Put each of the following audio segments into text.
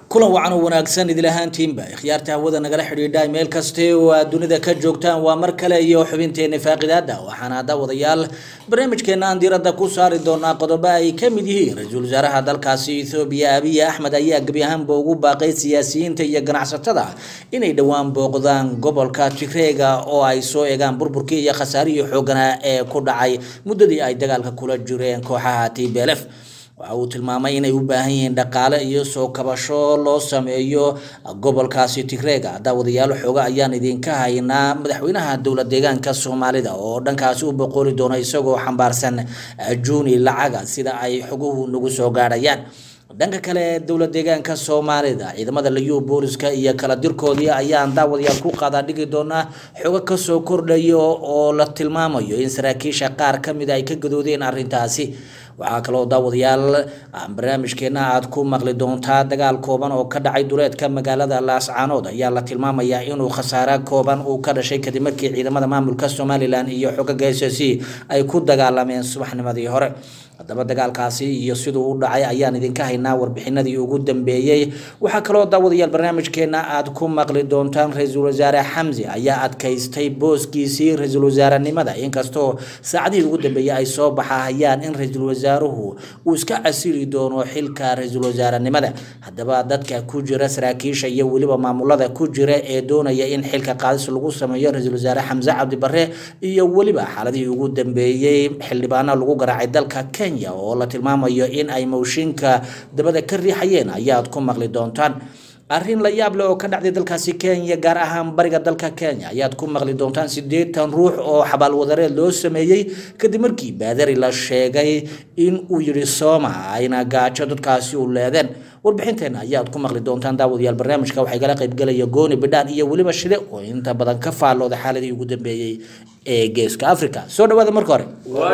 kulan wacan oo wanaagsan idil ahaantiinba ikhyaarta hawada nagala xidhiidha meel kaste oo aad dunida ka joogtaan waa mar kale iyo xubinteena faaqidaada waxaana daawadayaal barnaamijkeena aan diiradda ku saari doonaa qodobo ay ka mid yihiin ra-iisul wasaaraha dalkaasi ethoobiya abiy axmed ayaa gebi ahaanba ugu baaqay siyaasiyiinta iyo ganacsatada inay dhowaan booqdaan gobolka tigreega oo ay soo eegaan burburkii iyo khasaarihii xooganaa ee ku dhacay muddadii ay dagaalka kula jireen kooxaha t b l f waxa uu tilmaamay inay u baahan yihiin dhaqaale iyo soo kabasho loo sameeyo gobolkaasi tigreega daawadayaal xooga ayaan idinka haynaa madaxweynaha dowla deegaanka soomaalida oo dhankaasi u boqoli doona isagoo xambaarsan juuni lacaga sida ay xoguhu nagu soo gaadhayaan dhanka kale dowla deegaanka soomaalida ciidamada liyu booliska iyo kala dirkoodii ayaan daawadayaal ku qaadaa dhigi doonaa xogo kasoo kordhayo oo la tilmaamayo in saraakiisha qaar kamid ay ka gadoodeen arintaasi waxaa kaloo daawadayaal barnaamijkeena aad ku maqli doontaa dagaal kooban oo ka dhacay duleedka magaalada laascaanood ayaa la tilmaamayaa inuu khasaare kooban uu ka dhashay kadib markii ciidamada maamulka somalilan iyo xogaga s c ay ku dagaalameen subaxnimadii hore haddaba dagaalkaasi iyo siduu u dhacay ayaan idinka haynaa warbixinadii ugu dambeeyey waxaa kaloo daawadayaal barnaamijkeena aad ku maqli doontaan ra-iisul wasaare xamsi ayaa adkaystay booskiisii ra-iisul wasaarenimada inkastoo saacadihii ugu dambeeyey ay soo baxahayaan in ra-iisul wasaaruhu uu iska casili doono xilka ra-iisul wasaarenimada haddaba dadka ku jira saraakiisha iyo weliba maamulada ku jira ee doonaya in xilka qaadis lagu sameeyo ra-iisul wasaare xamse cabdi bare iyo weliba xaaladihii ugu dambeeyey xildhibaano lagu garaacay dalka oo la tilmaamayo in ay mowshinka dabada ka riixayeen ayaad ku maqli doontaan arrin la yaab leh oo ka dhacday dalkaasi kenya gaar ahaan bariga dalka kenya ayaad ku maqli doontaan siddeetan ruux oo xabaalwadareed loo sameeyey kadib markii baadari la sheegay in uu yidhi sooma ayna gaajo dadkaasi u leedeen warbixinteena ayaad ku maqli doontaan daawadayaal barnaamijka waxay kala qaybgelaya gooni bidhaan iyo weliba shide oo inta badan ka faallooda xaaladii ugu dambeeyey ee geeska africa soo dhawaada marka hore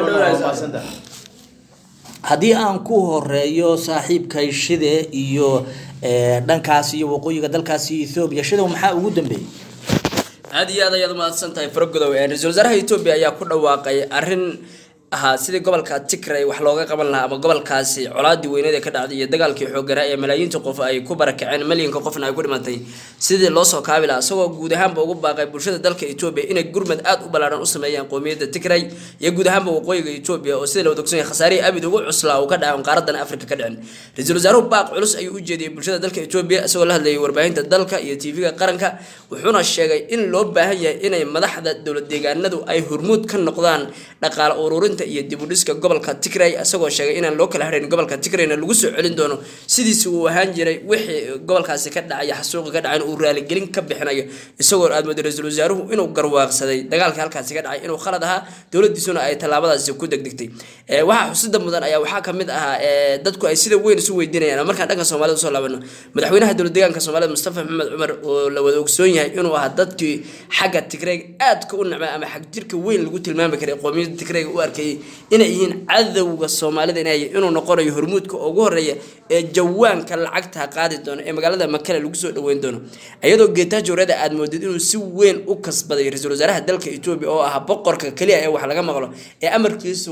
haddii aan ku horeeyo saaxiibkay shide iyo dhankaas iyo waqooyiga dalkaasi ethoobiya shide maxaa ugu dambeeyey aada iyo aad ayaad umahadsan tahay faragodow ra-iisul wasaaraha etoobiya ayaa ku dhawaaqay arrin ahaa sidii gobolka tigray wax looga qaban lahaa ama gobolkaasi colaadii weyneed ee ka dhacday iyo dagaalkii xooganaa ee malaayiinta qof ay ku barakaceen malyanka qofna ay ku dhimatay sidii loo soo kaabi lahaa isagoo guud ahaanba ugu baaqay bulshada dalka etoobiya inay gurmad aad u ballaaran u sameeyaan qowmiyadda tigray iyo guud ahaanba waqooyiga etoobiya oo sida la wadogsan yahay khasaarihii abid ugu cuslaa uu ka dhacay qaaradan afrika ka dhicin ra-iisul wasaaruhu baaq culus ayuu u jeediyey bulshada dalka etoobiya isagoo la hadlayay warbaahinta dalka iyo tv-ga qaranka wuxuuna sheegay in loo baahan yahay inay madaxda dowlad deegaanadu ay hormuud ka noqdaan dhaqaale ururinta iyo dibudhiska gobolka tigray isagoo sheegay inaan loo kala harin gobolka tigrayna lagu soo celin doono sidiisi uu ahaan jiray wixii gobolkaasi ka dhacay xasuuqi ka dhacay uu raaligelin ka bixinayo isagoo aad mooday ra-iisul wasaaruhu inuu garwaaqsaday dagaalkii halkaasi ka dhacay inuu khalad ahaa dowladiisuna ay tallaabadaasi ku degdegtay waxaa xusida mudan ayaa waxaa kamid ahaa dadku ay sida weyn isu weydiinayaan markaan dhanka soomaalida usoo laabano madaxweynaha dowlad deegaanka soomaalida mustafa maxamed cumar oo la wada ogsoon yahay inuu ahaa dadkii xagga tigrayga aadka u nacmay ama xag jirka weyn lagu tilmaami karay qowmiyadda tigrayga u arkayay inay yihiin cadowga soomaalida inay inuu noqonayo hormuudka ugu horeeya ee jawaanka lacagta qaadi doono ee magaalada makale lagu soo dhaweyn doono iyadoo geetaajoorada aad moodid inuu si weyn u kasbaday ra-iisul wasaaraha dalka etoobiya oo ah boqorka keliya ee wax laga maqlo ee amarkiisu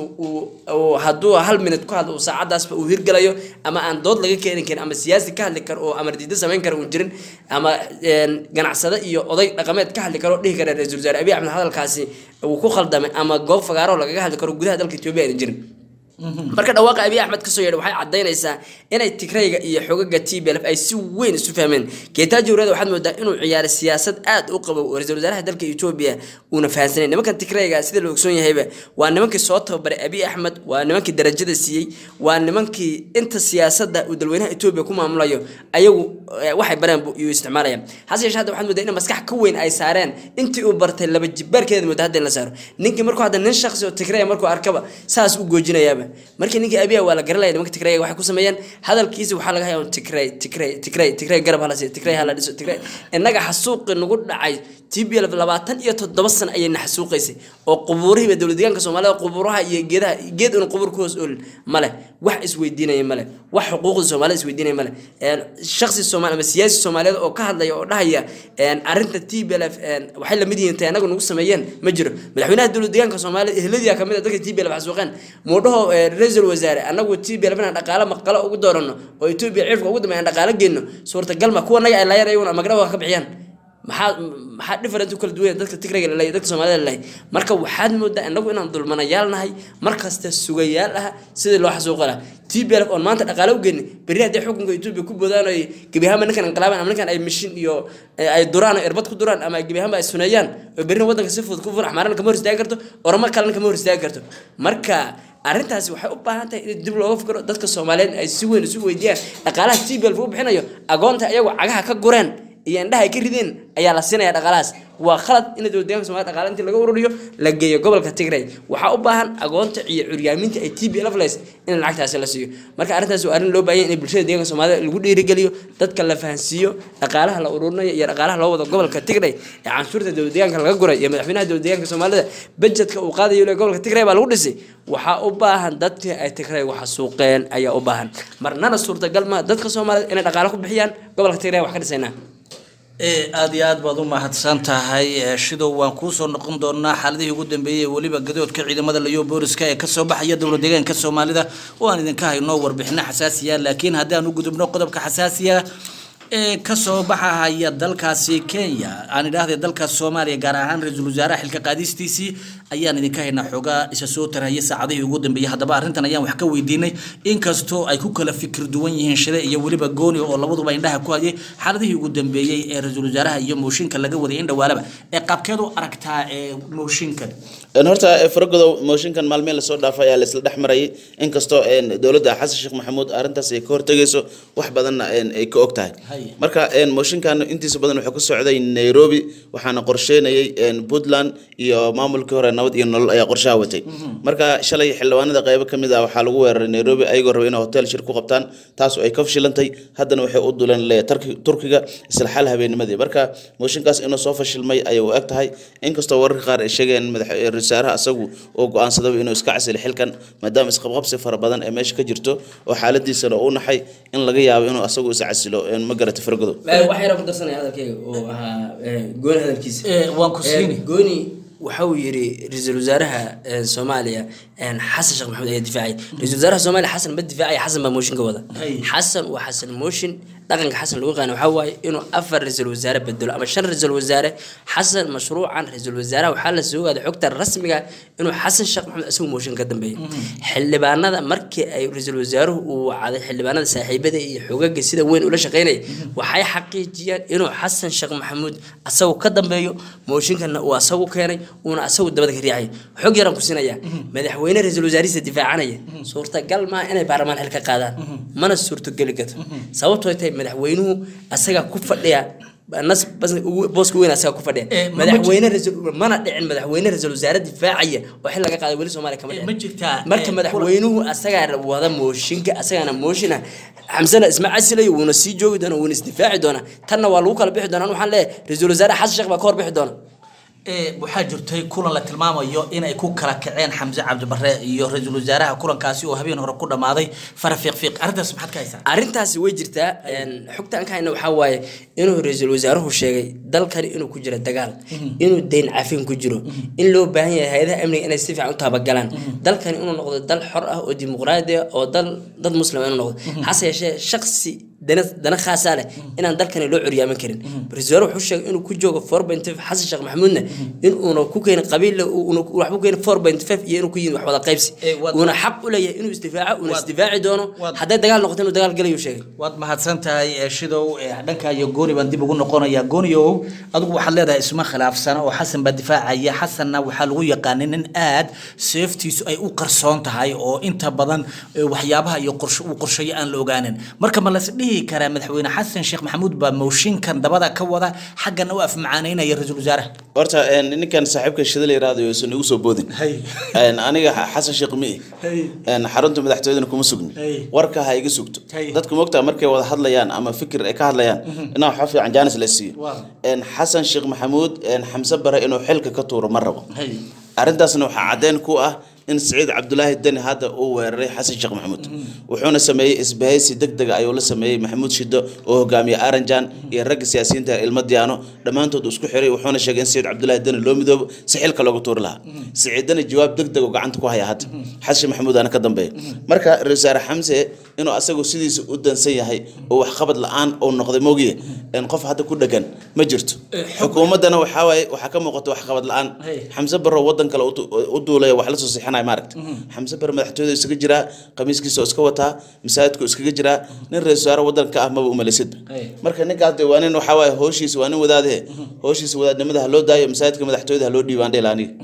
uu hadduu hal minute ku hadlo uu saacadaasba uu hirgalayo ama aan dood laga keeni karin ama siyaasi ka hadli karo oo amar diida samayn kara uun jirin ama ganacsade iyo oday dhaqameed ka hadli karo dhihi kara ra-isul wasaare abiy axmed hadalkaasi uu ku khaldamay ama goob fagaaro lagaga hadli karo gudaha dalka etoobiya ayna jirin marka dhawaaqa abiy axmed kasoo yeedha waxay cadaynaysaa inay tigrayga iyo xogaga t b lf ay si weyn isu fahmeen geetaajowrada waxaad moodaa inuu ciyaaray siyaasad aad u qabo oo ra-iisul wasaaraha dalka etoobiya uuna fahansanay nimankan tigrayga sida la ogsoon yahayba waa nimankii soo tababaray abiy axmed waa nimankii darajada siiyey waa nimankii inta siyaasada uu dalweynaha etoobiya ku maamulayo ayagu waxay bareen yuu isticmaalaya hase yeeshee hadda waxaad moodaa in maskax ka weyn ay saareen intii uu bartay laba jibaarkeeda mooda hadda in la saaro ninkii markuu hadda nin shaqsi oo tigraya markuu arkaba saas u goojinayaaba markii ninkii abiya waa la garanaya nimanka tigrayga waxay ku sameeyeen hadalkiisa waxaa laga hayaa tigray tigray tigray tigray garab hala siiyo tigray hala dhiso tigray innaga xasuuqi nagu dhacay t b l labaatan iyo toddoba sano ayay na xasuuqaysay oo qubuurihiiba dowlad deegaanka soomaalida qubuuraha iyo geedaha geed una qubuur ku hoos oolin male wax isweydiinaya male wax xuquuqda soomaalida isweydiinaya male shaksi soomaali ama siyaasi soomaaliyeed oo ka hadlaya oo dhahaya arrinta t b l f waxay lamid yihiin tay anagu nagu sameeyeen ma jiro madaxweynaha dowlad deegaanka soomaalida ehladiya kamid a dadka t b l f xasuuqeen muudhaho eh, ra-iisul wasaare anagu t b lafina dhaqaale maqalo ugu doorano oo etoobiya cirfka ugu dambeeya aan dhaqaale geyno suurtagal ma kuwa naga ay laayaan ayaguna magdhawa ka bixiyaan maxaa maxaa different u kala duwan yahay dadka tigrayga lalahay dadka soomaalida lalahay marka waxaad moodaa inagu inaan dulmanayaal nahay markasta sugayaal ah sidii loo xasuuqi lahaa t b l oon maanta dhaqaale u geyni berri haddii xukunka etoobiya ku boodaan ay gebi ahaanba ninkan inqilaaban ama ninkan ay mishin iyo eh, ay duraan oo irbad ku duraan ama gebi ahaanba ay suneeyaan oo berrina waddanka si fudud ku fun axmaarana kama hor istaagi karto oramo kalena kama hor istaagi karto marka arrintaasi waxay u baahan tahay in dib looga fikiro dadka soomaaliyeed ay si weyn isu weydiiyaan dhaqaalaha t b l u bixinayo agoonta ayagu cagaha ka gureen iyo indhaha ay ka rideen ayaa la siinaya dhaqaalahaas waa khalad in dowlad deegaanka somalia dhaqaale intii laga ururiyo la geeyo gobolka tigray waxaa u baahan agoonta iyo curyaaminta ay t b lfles in lacagtaasi la siiyo marka arrintaas waa arrin loo baahan yahay in bulshada deegaanka soomaalida lagu dhiirigeliyo dadka la fahansiiyo dhaqaalaha la ururinayo iyo dhaqaalaha loo wado gobolka tigray ee canshuurta dowlad deegaanka laga guray iyo madaxweynaha dowlad deegaanka soomaalida budgetka uu qaadayo le gobolka tigray baa lagu dhisay waxaa u baahan dadkii ay tigray waxa suuqeen ayaa u baahan marnana suurtagal ma dadka soomaalida inay dhaqaale ku bixiyaan gobolka tigray wax ka dhisaynaa ee aada iyo aad baad u mahadsan tahay ee shidow waan kuusoo noqon doonaa xaaladihii ugu dambeeyey ee weliba gadoodka ciidamada layo booliska ee kasoo baxaya dowlad deegaanka soomaalida oo aan idinka hayno warbixino xasaasiya laakiin haddii aan u gudubno qodobka xasaasiya ee kasoo baxahaya dalkaasi kenya aan idhaahday dalka soomaaliya gaar ahaan ra-iisul wasaaraha xilka qaadistiisii ayaan idinka haynaa xoogaa isa soo tarahaya saacadihii ugu dambeeyey haddaba arrintan ayaan wax ka weydiinay inkastoo ay ku kala fikir duwan yihiin shide iyo weliba gooni oo labaduba indhaha ku hayay xaaladihii ugu dambeeyey ee ra-iisul wasaaraha iyo mooshinka laga waday in dhawaalaba ee qaabkeed u aragtaa ee mooshinkan Een, horta eh, faragodow mooshinkan maalmeen lasoo dhaafay ayaa laisla dhex marayay inkastoo een, dowladda xasan sheekh maxamuud arrintaas ay ka hortegayso wax badanna een, ay ka og tahay Hay. marka een, mooshinkan intiisa badan wuxuu ka socday nairobi waxaana qorsheynayay een, puntland iyo maamulkii hore nabad iyo nolol ayaa qorshaha watay marka shalay xildhibaanada qaybo ka mid ah waxaa lagu weeraray nairobi ayagoo raba inay hotel shir ku qabtaan taas oo ay ka fashilantay haddana waxay u duleen le Turki- turkiga isla xal habeennimadii marka mooshinkaas inuu soo fashilmay ayay u eg tahay inkastoo wararka qaar ay sheegeen madax ra-iisul wasaaraha asagu oo go-aansadaba inuu iska casili xilkan maadaama isqabqabsi fara badan ee meesha ka jirto oo xaaladiisana uu naxay in laga yaabo inuu asagu is casilo een, ma garata faragodow wax yara ku darsanaya hadalkayga oo ahaa eh, gooni hadalkiisa Ee, waan ku Eh, siini. gooni waxa uu yidhi ra-iisul wasaaraha eh, soomaaliya eh, xasan sheekh maxamuud ayaa difaacay ra-isul wasaaraha soomaaliya xasan ma difaacaya xasan baa mooshinka wada Hay. xasan waa xasan mooshin dhaqanka xasan lagu qaana waxaa waaye inuu afar ra-iisul wasaare bedelo ama shan ra-iisul wasaare xasan mashruucan ra-iisul wasaaraha waxaa la soo ogaaday xogta rasmiga inuu xasan sheekh maxamuud isagu mooshin ka dambeeyo xildhibaanada markii ay ra-iisul wasaaruhu uu wacday xildhibaanada saaxiibada iyo xogaga sida weyn ula shaqeynaya waxay xaqiijiyeen inuu xasan sheekh maxamuud asagu ka dambeeyo mooshinkana uu asagu keenay uuna asagu dabada ka riixay xog yaran ku siinaya madaxweyne ra-iisul wasaarihiisa difaacanaya suurtagal maaha inay baarlamaan xil ka qaadaan mana suurtogeli karto sababtoo tahay madaxweynuhu asaga ku fadhiya nas bas ugu- booska weyn asaga ku fadhiya Eh, ma- ma madaxweyne ra-iisul mana dhicin madaxweyne ra-isul wasaare difaacaya oo xil laga qaaday weli soomaaliya kama Eh, dhicin ma jirtaa, marka eh, madaxweynuhu asagaa wada mooshinka asagaana mooshin ah xamsana isma casilayo wuuna sii joogi doona wuuna isdifaaci doonaa tanna waa lagu kala bixi doonaa waxaan leeyahay ra-iisul wasaare xasan sheekh baa ka hor bixi doona ee waxaa jirtay kulan la tilmaamayo inay ku kala kaceen xamse cabdibare iyo ra-iisul wasaaraha kulankaasi oo habeen hore ku dhammaaday fara fiiqfiiq arrintaas maxaad ka haysaa arrintaasi way jirtaa een, xogta aan ka hayna waxaa waaye inuu ra-iisul wasaaruhu sheegay dalkani inuu ku jiro dagaal inuu deyn cafin ku jiro in loo baahan yahay hay-adaha amniga inay si fiican u taabagalaan dalkani inuu noqdo dal xor ah oo dimuqraadi ah oo dal dad muslima inuu noqdo hase yeeshee shaksi dana dana khaasaa leh inaan dalkani loo curyaamin karin ra-iisul wasaaruhu wuxuu sheegay inuu ku joogo four point five xasan sheekh maxamuudna in uuna ku keenin qabiille uuna waxba ku keenin four point five iyo inuu ku yihin wax wada qaybsi Eh, waad- uuna xaq u leeyahay inuu isdifaaco uuna Waad- isdifaaci doono waad- hadday dagaal noqoto inuu dagaal galayuu sheegay waad mahadsan tahay ee shidow ee dhanka iyo gooni baan dib ugu noqonayaa gooniow adigu waxaad leedahay isma khilaafsana oo xasan baa difaacaya xasanna waxaa lagu yaqaanay nin aad seeftiisu ay u qarsoon tahay oo inta badan ee, waxyaabaha iyo qorshe uu qorsheeyo aan la ogaanin marka ma las dhihi karaa madaxweyne xasan sheekh maxamuud baa mooshinkan dabada ka wada xaggana u afmacaanaynaya ra-iisul wasaaraha horta een, ninkan saaxiibka shida la yiraahdo yuusan igu soo boodin Hay. Een, aniga xa- xasan sheekh mi Hay. een, xarunta madaxtooyadana kuma sugni Hay. warka ha iga sugto Hay. dadku mogtaa markay wada hadlayaan ama fikir ay ka hadlayaan inaa waxa fiican jaanis la siiyo Waa. Een, xasan sheekh maxamuud een, xamse bare inuu xilka ka tuuro ma rabo Hay. arrintaasna waxaa caddeyn ku ah in siciid cabdulaahi deni hadda uu weeraray xasan sheekh maxamuud wuxuuna sameeyey isbahaysi deg dega ayuu la sameeyey maxamuud shido oo hogaamiye aranjan iyo ragga siyaasiyiinta ilmo diyaano dhammaantood isku xiray wuxuuna sheegay in siciid cabdulaahi deni loo midoobo si xilka looga tuuri lahaa siciid deni jawaab deg deg oo gacanta ku haya hadda xasan sheekh maxamuud aana ka dambeeya marka ra-iisul wasaare xamse inuu asagu sidiisa u dansan yahay oo waxqabad la-aan uu noqday mogiye in qof hadda ku dhegan ma jirto xukuumaddana waxaa waaye waxaa ka muuqata waxqabad la-aan Hey. xamse barro wadan kale u du- u duulaya wax la soo siixanaya maaragta xamse barre madaxtooyada iskaga jiraa qamiiskiisa oo iska wataa masaajidku iskaga jiraa nin ra-isul wasaare wadanka ah maba umalaysidba Hey. marka ninkaas dee waa nin waxaa waaye hooshiisa waa nin wadaadee hooshiisa wadaadnimada ha loo daayo masaajidka madaxtooyada ha loo dhiibaan dhela aniga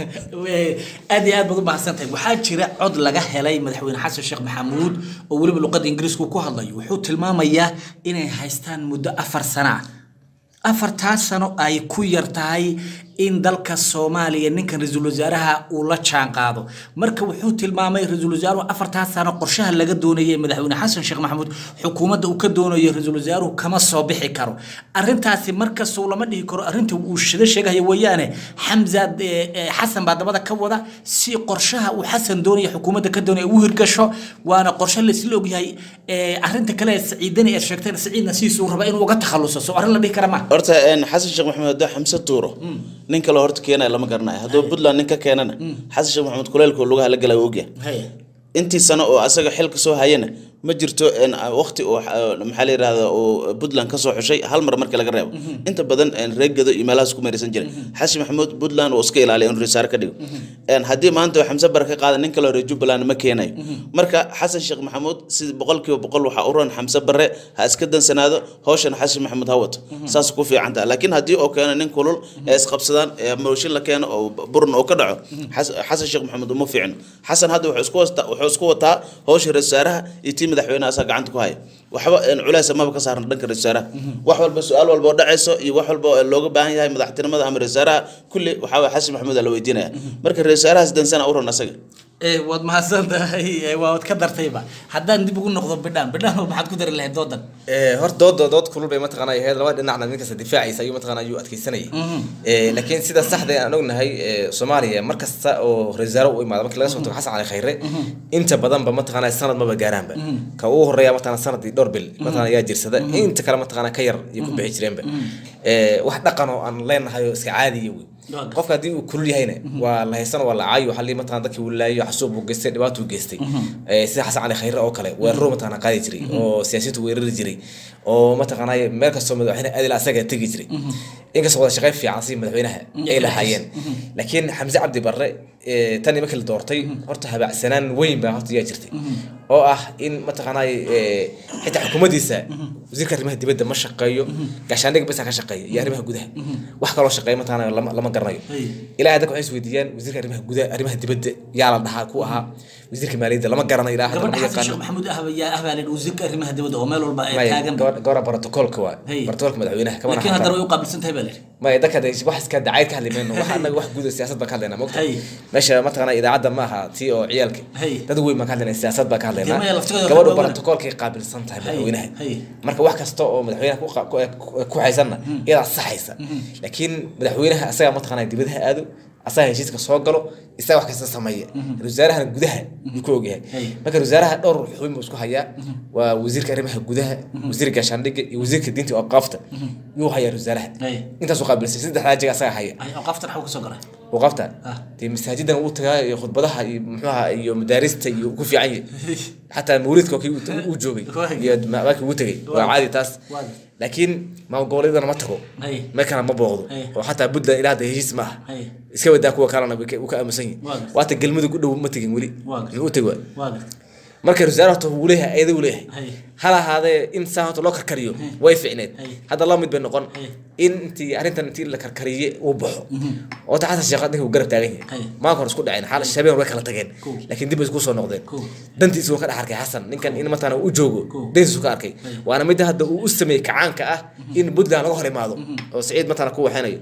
aad iyo aad baad u mahadsantahay waxaa jira cod laga helay madaxweyne xasan sheekh maxamuud oo weliba luqadda ingiriisku ku hadlayo wuxuu tilmaamayaa inay haystaan muddo afar sana ah afartaas sano ay ku yar tahay in dalka soomaaliya ninkan ra-iisul wasaaraha uu la jaan qaado marka wuxuu tilmaamay ra-iisul wasaaruhu afartaas sano qorshaha laga doonayay madaxweyne xasan sheekh maxamuud xukuumadda uu ka doonayo ra-iisul wasaaruhu kama soo bixi karo arrintaasi markasuu lama dhihi karo arrinta uu shida sheegaya weeyaane xamza eh, eh, xasan baa dabada ka wada si qorshaha uu xasan doonaya xukuumadda ka doonaya u hirgasho waana qorshe laisla ogyahay eh, arrinta kale ee saciidani ee sheegtay saciidna sidiisuu raba inuu uga takhaluso soo arrin la dhihi kara ma horta een, xasan sheekh maxamed hadduu xamse tuuro nin kale horta keenaya lama garanayo hadduu puntland nin ka keenana xasan sheekh maxamed kuleylka lugaha la galaya ogyahay Hey. intii sano oo asaga xilka soo hayana ma jirto een, waqti oo xa- maxaa la yidhahda oo puntland ka soo xushay hal mar markii laga reebo inta badan een, reer gedo iyo meelahaas ku meeraysan jiray xasan maxamuud puntland oo iska ilaaliya inuu risaare ka dhigo Een, haddii maanta xamse bare ka qaada nin kaleo reer jubbaland ma keenayo marka xasan sheekh maxamuud si boqolkiiba boqol waxaa u ron xamse bare ha iska dansanaado hawshan xasan maxamuud ha wato saas ku fiican taha laakiin haddii oo keeno nin kulul ee isqabsadaan ee mooshin la keeno oo buran oo ka dhaco Xas- xasan sheekh maxamuud uma fiicno xasan hadda wuxuu isku wasta- wuxuu isku wataa hawsha ra-isul wasaaraha iyo tii madaxweynaha asaa gacanta ku haya waxba een, culays maba ka saarna dhanka ra-isul wasaaraha wax walba su-aal walba oo dhacayso iyo wax walba oo looga baahan yahay madaxtinimada ama ra-isul wasaaraha kulli waxaa waye xasan maxamuud aa la weydiinaya marka ra-isul wasaarahaas dansana u ron asaga Eh, waad mahadsan tahay eh, waad ka dartayba haddaan dib ugu noqdo bidhaan bidhaan maxaad ku dari lahayd doodan Eh, horta dood dood kulul bay mataqaanaa ahayd laba dhinacna nin kasta difaacaysa ayuu mataqaanaa ayuu adkeysanayay Eh, laakiin sida saxda ah aan ognahay eh, soomaaliya mar kasta oo ra-isul wasaare u imaado markii laga soo tago xasan cali khayre inta badanba mataqaanaa sanad maba gaaraanba ka ugu horeeya mataqaanaa sanadii dhowr bil mataqaanaa ayaa jirsada inta kale mataqaanaa ka yar iyo ku bixi jireenba Eh, wax dhaqan oo aan leenahay oo iska caadiya wey Waaga. qofka haddii uu kulul yahayna waa la haysan waa la caayo waxaa lii mataqaanaa dadkii uu laayo xasuub uu geystay dhibaatuu geystay Eh, sida xasan cali khayre oo kale weeraro mataqaanaa qaadi jiray oo siyaasiyiintu weerari jiray oo mataqaanaa meel kastoo madaxweyne adil asaga tegi jiray inkastoo wada shaqayn fiican si madaxweynaha ay lahaayeen laakiin xamse cabdi barre eh, tani markii la doortay horta habaacsanaan weyn baa horta yaa jirtay oo ah in mataqaanaa eh, xitaa xukuumaddiisa wasiirka arrimaha dibadda ma shaqeeyo gaashaandhig basa ka shaqeeya iyo arrimaha gudaha wax kaloo shaqeeya mataqaanaa lama lama garanayo Hey. ilaa dadka waxay is weydiiyaan wasiirka arrimaha gudaha arrimaha dibadda yaa la dhahaa ku ahaa wasiirka maaliyadda lama garanayo ilaa hadda gabadha lama xasan sheekh yaqaano maxamuud ah yaa ah baa la yidhi wasiirka arrimaha dibadda oo meel walba ay maya taagan gabadha gabadha protocolka waa Hey. protocolka madaxweynaha kama laakiin naxan haddana karo. way u qaabilsan tahay baa la yidhi maya dadka de wax iska dacayd ka hadli mayno wax anaga wax guud oo siyaasad baan ka hadlaynaa mogta Hay. meesha mataqaanaa idaacadda ma aha tii oo ciyaalka Hay. dad weyn baan ka hadlaynaa siyaasad baan ka hadlaynaa Dee maya laftigooda gabadhu waxaa protocolkay qaabilsan tahay Hay. madaxweynaha Hay. marka wax kasta oo madaxweynaha ku qa- ku- ku- ku haysanna iyadaa saxaysa laakiin madaxweynaha asagaa mataqaanaa dibadaha aado asaga heshiiska soo galo isaga wax kasta sameeya ra-isul wasaarahana gudaha yuu ku ogyahay Hay. marka ra-isul wasaaraha dhowr xubin buu isku hayaa waa wasiirka arrimaha gudaha wasiirka gaashaandhigga iyo wasiirka diinta iyo awqaafta yuu hayaa ra-isul wasaaraha Hay. intaasuu qaabilsay saddexdaa jeeg asaga haya ay awqaaftan xaw ka soo galay wuu qabta Ah. dee masaajidan uu tagaa iyo khudbadaha iyo muxuaha iyo madaarista iyo ku fiican yahay xataa mawlidka oo kii uu- uu joogay Waagi. iyo maakii uu tegay waa Waagi. caadi taas Waagi. laakiin maamul goboleedana ma tago Hay. meelkana ma booqdo Hay. oo xataa puntland ilaa hadda heshiis ma aha Hay. iska wadaa kuwa kalena way ka- wuu ka aamusan yahay Waagi. waata galmudug u dhow ma tegin weli Waagi. muxuu u tegi waa waa gar marka rasaar horta wuu leeyahay ayada uu leeyahay Hay. hal ahaadee in saa horta loo karkariyo way ficneed Hay. hadda laba mid bay noqon Hay. in intii arrintan intii la karkariye uu baxo oota xasan sheekh ninka uu garab taagan Hay. yahay maanka hore isku dhaceen xaal shabeen way kala tageen Cool. laakiin dib bay isku soo noqdeen Cool. dantiisu wuu ka dhex arkay xasan ninkan in matana u joogo Cool. dantiisu ka arkay waana midda hadda uu u sameeyey kacaanka ah in puntland laga hor imaado oo siciid matana ku waxaynayo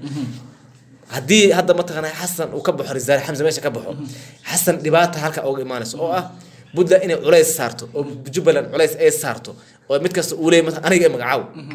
haddii hadda mataqaanaa xasan uu ka baxo risaale xamse meesha ka baxo xasan dhibaata halka uga imaanayso oo ah puntland inay culays saarto oo jubbaland culays ay saarto oo mid kasta uu leeyahy mata aniga ee magacaaw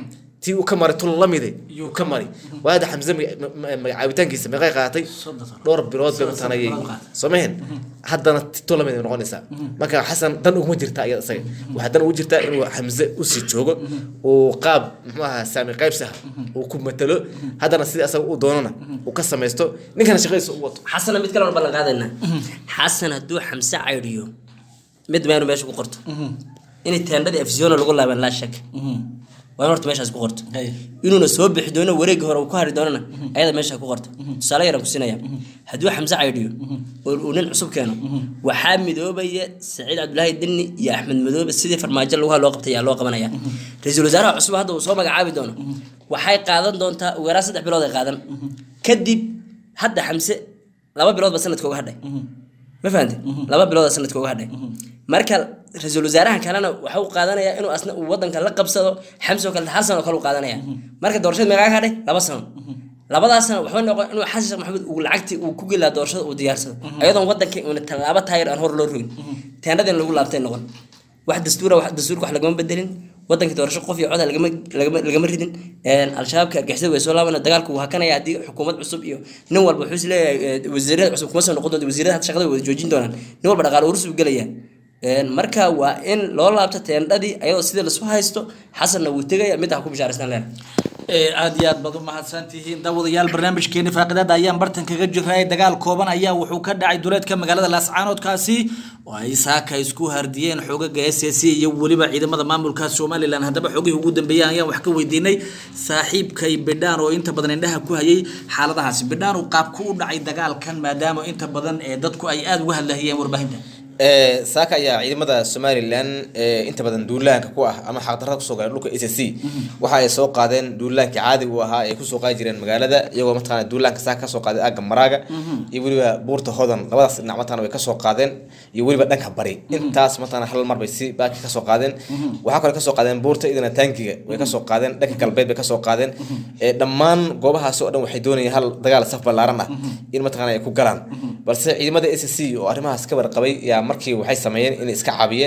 tii uu ka maray tun lamide yuu ka mari waada xamse maga- ma- ma- magacaabitaankiisa meeqay qaadatay dhowr bilood bay mataqaana ayay soo mahen haddana ti tun lamid ay noqonaysaa marka xasan dan uguma jirta iyada isaga waxaa dan ugu jirtaa inuu xamse usii joogo uu qaab muxuu ahaa saami qaybsaha uu ku matalo haddana sidii asaga uu doonana uu ka samaysto ninkana shaqadiisa u wato xasana mid kale waan ballan qaadaynaa xasan hadduu xamse caydhiyo mid maynu meesha ku qorto inay teendhadii afsiyoona lagu laaban laa shak waa in horta meeshaas ku qorto Hay. inuuna soo bixi doono wareegga hore uu ku hari doonana ayada meesha ku qorto tusaale yaraan ku siinaya hadduu xamse caydhiyo oo uu nin cusub keeno waxaa midoobaya saciid cabdulaahi dinni iyo axmed madoobe sidii farmaajo laguha loo qabtay ayaa loo qabanaya ra-iisul wasaaraha cusub hadda uu soo magacaabi doono waxay qaadan doontaa ugu yaraan saddex bilood ay qaadan kadib hadda xamse laba biloodba sanadka uga hadhay ma fahamtay laba bilooda sanadka uga hadhay marka ra-iisul wasaaraha kalena waxa uu qaadanayaa inuu asna uu wadanka la qabsado xamsi oo kale hal sano oo kale uu qaadanaya marka doorashada meegaa ka hadhay laba sano labadaas sano waxba noqon inuu xasan sheekh maxamuud uu lacagtii uu ku gelaa doorashada uu diyaarsado ayadoon wadanka uuna tallaabo taayir aan hor loo rogin teendhadin lagu laabtay noqon wax dastuura wax dastuurka wax lagama bedelin wadankii doorasho qof iyo coda lagama lagama lagama ridin Een, al-shabaabka argixisada way soo laabana dagaalku wuu hakanaya haddii xukuumad cusub iyo nin walba wuxuu is leeyahay eh, wasiirada cusub kuma soo noqon doonto wasiirada hadda shaqada way wada joojin doonaan nin walba dhaqaale urus buu gelaya Een, marka waa in loo laabto teendhadii ayadoo sidii lasu haysto xasanna wuu tegaya midda ha ku bishaaraystaan leena ee aad iyo aad baad u mahadsantihiin daawadayaal barnaamijkeeni faaqidaada ayaan bartan kaga jiray dagaal kooban ayaa wuxuu ka dhacay duleedka magaalada laascaanoodkaasi oo ay saaka isku hardiyeen xoogaga s s iyo weliba ciidamada maamulka somalilan haddaba xoogihii ugu dambeeyay ayaan wax ka weydiinay saaxiibkay bidhaan oo inta badan indhaha ku hayay xaaladahaasi bidhaan uu qaabku u dhacay dagaalkan maadaama inta badan ee dadku ay aada uga hadlahayeen warbaahinta Ee, saaka ayaa ciidamada somalilan ee inta badan duulaanka ku ah ama xaqdarrada kusoo gaadhay dhulka s c waxa ay soo qaadeen duulaankii caadi u ahaa ay kusoo qaadi jireen magaalada iyagoo mataqaana duulaanka saaka kasoo qaaday aagga maraaga iyo weliba buurta hodan labadaas dhinac mataqaana way kasoo qaadeen iyo weliba dhanka bari intaas mataqaana hal mar bay si baaki kasoo qaadeen waxaa kale kasoo qaadeen buurta idana taangiga way kasoo qaadeen dhanka galbeed bay kasoo qaadeen ee dhammaan goobahaas oo dhan waxay doonayeen hal dagaal saf ballaaran ah in mataqaana ay ku galaan balse ciidamada s c oo arrimahaas ka warqabay yaa markii waxay sameeyeen inay iska caabiyeen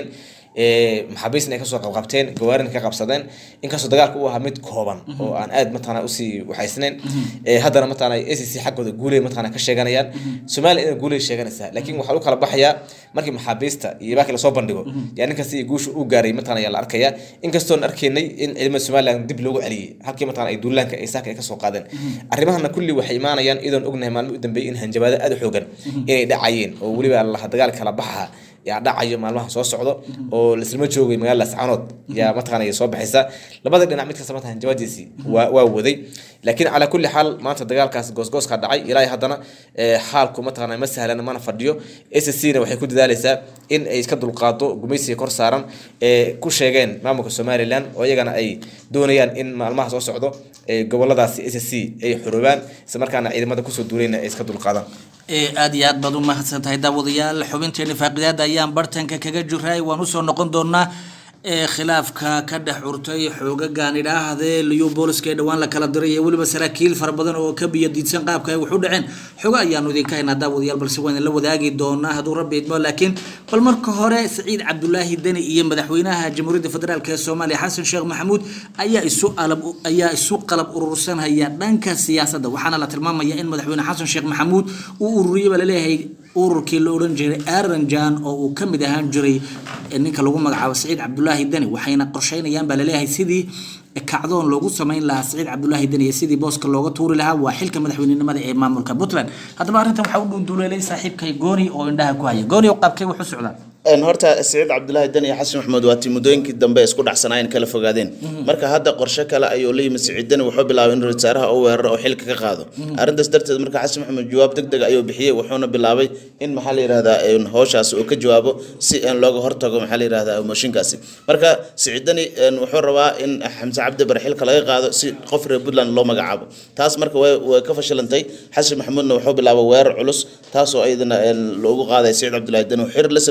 ee, maxaabiisna ay kasoo qabqabteen gawaarin ka qabsadeen inkastoo dagaalka uu ahaa mid kooban oo aan aad mataqaana usii waxaysnayn ee, haddana mataqaana s c xaggooda guuley mataqaana ka sheeganayaan somaliya ina guuley sheeganaysaa laakiin waxaa u kala baxayaa markii maxaabiista iyo baaki lasoo bandhigo yaa ninkaas iyo guusha u gaaray mataqaana yaa la arkaya inkastoon arkaynay in ciidamada somaliland dib loogu celiyey halkii mataqaana ay duulaanka ay saaka ay kasoo qaadeen arrimahana kulli waxay imaanayaan iyadoon ognahay maalmo u dambeeyay in hanjabaado aad u xoogan inay dhacayeen oo weliba laha dagaal kala baxaha yaa dhacayo maalmaha soo socdo oo laislama joogay magaalada lascaanood yaa mataqaana soo baxaysa labada dhinac mid kasta mataqana hanjabaadiisii waa waa waday laakiin calaa kulli xaal maanta dagaalkaas goosgooska dhacay ilaa haddana ee, xaalku mataqaana ma sahlan mana fadhiyo s c na waxay ku dadaalaysaa in ay iska dulqaado gumaysiga kor saaran ee ku sheegeen maamulka somalilan oo iyagana ay doonayaan in maalmaha soo socdo ee goboladaasi s c ay xoroobaan isla markaana ciidamada kusoo duulayna ay iska dulqaadaan ee aad iyo aad baad u mahadsan tahay daawadayaal xubinteeni faaqidaada ayaan bartanka kaga jiray waan usoo noqon doonaa ee khilaafka ka dhex curtay xoogagan idhaahdee liyu booliska ee dhowaan la kala diray iyo weliba saraakiil fara badan oo ka biyo diidsan qaabka ay wax u dhaceen xogo ayaanu idinka haynaa daawadayaal balse waan la wadaagi doonaa hadduu rabbi idmo laakiin bal marka hore saciid cabdulaahi deni iyo madaxweynaha jamhuuriyadda federaalk ee soomaaliya xasan sheekh maxamuud ayaa isu alab ayaa isu qalab urursanhaya dhanka siyaasadda waxaana la tilmaamaya in madaxweyne xasan sheekh maxamuud uu ururiyey baa laleeyahay ururkii la odhan jiray aranjan oo uu ka mid ahaan jiray ninka lagu magacaabo saciid cabdulaahi deni waxayna qorsheynayaan baa laleeyahay sidii kacdoon loogu samayn lahaa saciid cabdulaahi deni iyo sidii booska looga tuuri lahaa waa xilka madaxweynenimada ee maamulka puntland haddaba arrintan waxaa u dhuunduleelay saaxiibkay gooni oo indhaha ku haya gooni oo qaabkay wax u socdaan een horta saciid cabdulaahi dan iyo xasan maxamed waa tii muddooyinkii dambe isku dhacsanaayeen kala fogaadeen marka hadda qorshe kale ayuu la yimid saciid dani wuxuu bilaabay in ra-iisul wasaaraha uu weeraro oo xilka ka qaado arrintaas darteed marka xasan maxamed jawaab deg deg ayuu bixiyey wuxuuna bilaabay in maxaa la yidhahdaa een howshaasi uu ka jawaabo si een looga hortago maxaa la yidhahdaa mooshinkaasi marka saciid dani een wuxuu rabaa in xamse cabdi bare xilka laga qaado si qof reer puntland loo magacaabo taas marka way way ka fashilantay xasan maxamuudna wuxuu bilaabay weerar culus taasoo ayadana een loogu qaaday saciid cabdulaahi dani uu xir la sameeyey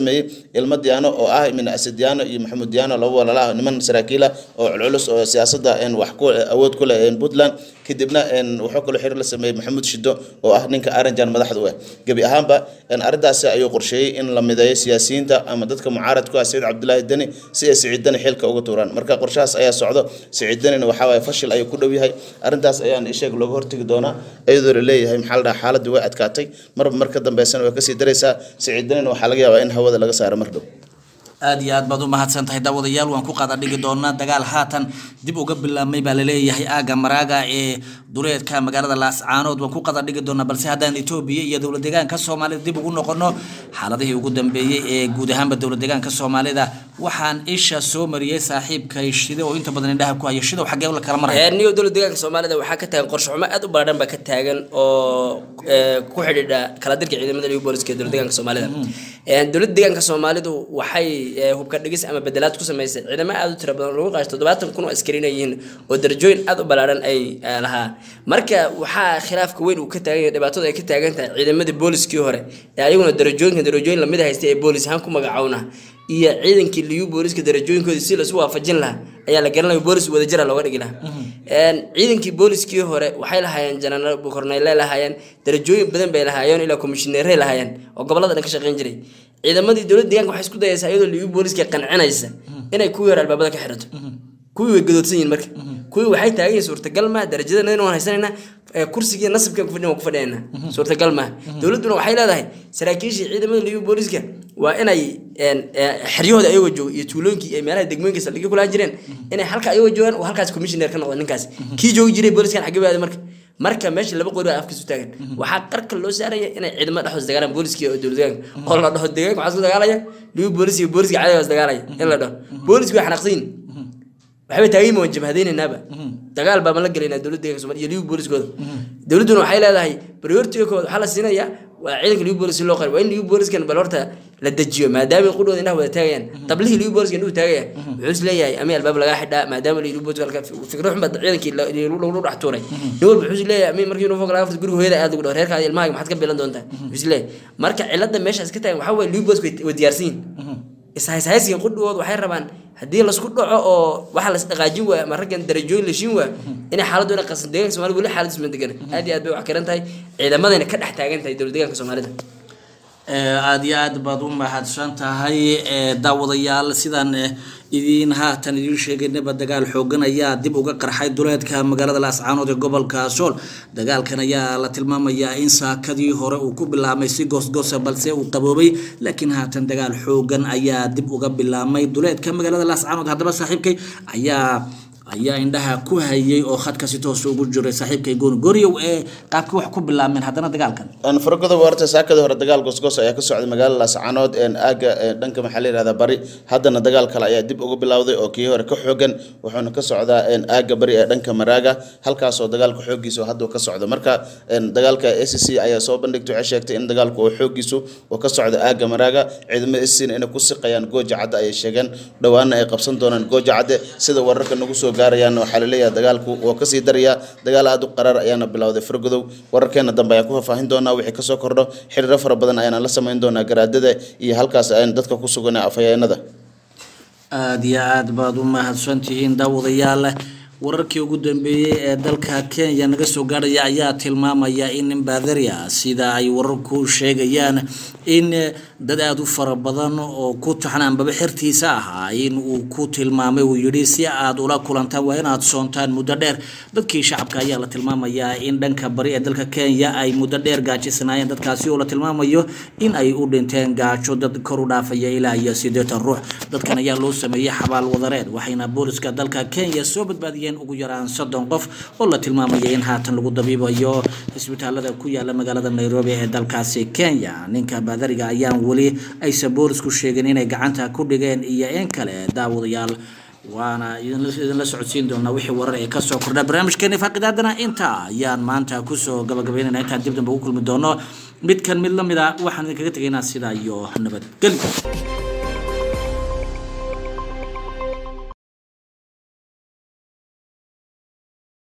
ilmo diyaano oo ah min asad diyaano iyo maxamuud diyaano laba walaala ah niman saraakiila oo culculus oo siyaasadda een, wax ku awood ku leh een, puntland kadibna een, wuxuu kaloo xiriir la sameeyey maxamuud shido oo ah ninka aranjan madaxda u ah gebi ahaanba een, arrintaasi ayuu qorsheeyey in la mideeyo siyaasiyiinta ama dadka mucaarad ku ah sayid cabdulaahi deni si ay siciid deni xilka uga tuuraan marka qorshahaas ayaa socdo siciid denina waxaa waaye fashil ayuu ku dhow yahay arrintaas ayaan isheeg looga hortegi doonaa iyadoo la leeyahay maxaa la dhahaa xaaladii way adkaatay marba mar ka dambeysana way kasii daraysaa siciid denina waxaa laga yaabaa in hawada laga saaro mar dhow aad iyo aad baad u mahadsan tahay daawadayaal waan ku qaada dhigi doonaa dagaal haatan dib uga bilaabmay baa laleeyahay aaga maraaga ee duleedka magaalada laascaanood waan ku qada dhigi doonaa balse haddaan etoobiya iyo dowlad deegaanka soomaalida dib ugu noqono xaaladihii ugu dambeeyey ee guud ahaanba dowlad deegaanka soomaalida waxaan isha soo mariyey saaxiibkay shide oo inta badan indhaha ku haya shidow xaggee la kala maraya niyo dowlad deegaanka soomaalida waxaa ka taagan qorshe xumo aad u ballaadhan baa ka taagan oo ee, ku xidhiidha kala dirka ciidamada liyu booliska ee dowlad deegaanka soomaalida Ee, dowlad deegaanka soomaalidu waxay ee, hubka dhigis ama bedelaad ku samaysay ciidamo aad u tira badan oo lagu qaasho toddobaatan kun oo askariina yihiin oo darajooyin aad u ballaadhan ay ee, lahaa marka waxaa khilaafka weyn uu ka taagan yahay dhibaatada ay ka taagan tahay ciidamadii booliskii hore ee ayaguna darajooyinka darajooyin lamid haystay ee boolis ahaan ku magacowna iyo ciidankii liyu booliska darajooyinkoodii si lasu waafajin lahaa ayaa la garanaya boolis wadajira looga dhigi lahaa Een, ciidankii booliskii hore waxay lahaayeen janaal korneyle lahaayeen darajooyin badan bay lahaayeen ilaa komishineeray lahaayeen oo gobolada dhan ka shaqeyn jiray ciidamadii dowladda deegaanka waxay isku dayaysaa iyadoo liyu booliska qancinaysa inay kuwii hore albaabada ka xirato kuwii way gadoodsan yihiin marka kuwii waxay taagan yihiin suurtagal maa darajadana waan haysanayna ee, kursigii nasabkan kufadhin waan ku fadhiyanaa suurtagal maa dowladduna waxay leedahay saraakiishii ciidamada liyu booliska waa inay een, ee, xeryahooda ayagoo jooga iyo tuulooyinkii iyo meelaha degmooyinka saldhigyo kulaan jireen inay halka ayagoo joogaan oo halkaas commissioner ka noqdo ninkaas kii joogi jiray booliskan xagee baada marka marka meesha laba qori baa afkiisu taagan waxaa qarka loo saaraya inay ciidamada dhexdoos dagaalaan booliskii oo dowlad deegaanka oo la dhaho deegaanka waxaa isku dagaalaya liyu boolis iyo booliska cadaga is dagaalaya in la dhaho booliski way xanaaqsan yihin waxbay taagan waan jabhadaynaynaba dagaal baa ma la gelaynaa dowladda deegaanka Soomaaliya iyo liyu booliskooda dowladduna waxay leedahay priority kooda waxaa la siinayaa waa ciidanka liyu boolis si loo qari waa in liyu booliskan bal horta la dejiyo maadaama qudhooda indhaha wada taagayaan tablihii liyu booliska indhuhu taagaya wuxuu is leeyahay ama albaab lagaa xidhaa maadaama liyu booliska halka fikro xun baa ciidankii la- lagu dhex tuuray nin walba wuxuu is leeyahay ama markii uniformka laga furto guriga hooyada aad lagu dhaho reerkaada ilmahaaga maxaad ka bilan doontaa wuxuu is leeyahay marka cilada meeshaas ka taagan waxaa waye liyu booliska way- way diyaarsan yihin ishayshaysiga qudhigooda waxay rabaan haddii lasku dhaco oo waxa las dhaqaajin waaya ama raggan darajooyin lashin waaya inay xaaladdu ina qasan deegaanka soomaalida weli xaaladdiis ma degana aad iyo aad bay wax karan tahay ciidamadayna ka dhex taagan tahay dowlad deegaanka soomaalida Ee, aad iyo aad baad u mahadsan tahay ee, daawadayaal sidaan eh, idiin haatan idiin sheegaynaba dagaal xoogan ayaa dib uga qarxay duleedka magaalada laascaanood ee gobolka sool dagaalkan ayaa la tilmaamayaa in saakadii hore uu ku bilaabmay si goosgoosa balse uu qaboobay laakiin haatan dagaal xoogan ayaa dib uga bilaabmay duleedka magaalada laascaanood haddaba saaxiibkay ayaa ayaa indhaha ku hayay oo khadka si toos ugu jiray saaxiibkay gooni gooriyow ee qaabkii wax ku bilaabmeen haddana dagaalkan aan faragodoba horta saakadii hore dagaal goosgoos ayaa ka socday magaalada laascaanood een aaga ee dhanka maxaa la yihahdaa bari haddana dagaal kale ayaa dib uga bilowday oo kii hore ka xoogan wuxuuna ka socdaa een aaga bari ee dhanka maraaga halkaasoo dagaalka xoogiisu hadda ka socdo marka een dagaalka a c c ayaa soo bandhigtay waxay sheegtay in dagaalku uu xoogiisu uu ka socdo aaga maraaga ciidamada a c c inay ku siqayaan gooja cadde ayay sheegeen dhowaana ay qabsan doonaan gooja cadde sida wararka nagu soo gaarayaan waxaa la leeyahay dagaalku waa kasii darayaa dagaal aad u qaraar ayaana bilowday fargodow wararkeena dambe ayaan ku faahfaahin doonaa wixii kasoo kordho xiriiro fara badan ayaana la samayn doonaa garaadada iyo halkaas ayaan dadka ku sugan ee afhayeenada aada iyo aad baad u mahadsantihiin daawadayaal wararkii ugu dambeeyey ee dalka kenya naga soo gaarhaya ayaa tilmaamaya in nimbaadaria sida ay wararku sheegayaan in dad aada u fara badan oo ku taxnaanbaba xertiisa ahaa in uu ku tilmaamay uu yidhi si aad ula kulantaan waa inaad soontaan muddo dheer dadkii shacabka ayaa la tilmaamayaa in dhanka bari ee dalka kenya ay muddo dheer gaajisanaayeen dadkaasi oo la tilmaamayo in ay u dhinteen gaajo dad kor u dhaafaya ilaa iyo siddeetan ruux dadkan ayaa loo sameeyey xabaal wadareed waxayna booliska dalka kenya soo badbaadiyeen ugu yaraan soddon qof oo la tilmaamaya in haatan lagu dabiibayo isbitaalada ku yaala magaalada nairobi ee dalkaasi kenya ninka baadariga ayaan weli aysan boolisku sheegin inay gacanta ku dhigeen iyo in kale daawadayaal waana idinla idinla socodsiin doonaa wixii warar ee kasoo kordha barnaamijkeeni faaqidaadana intaa ayaan maanta kusoo gabagabeynayna intaan dib dambe ugu kulmi doono midkan mid lamid a waxaan idinkaga tegaynaa sidaa iyo nabadgelyo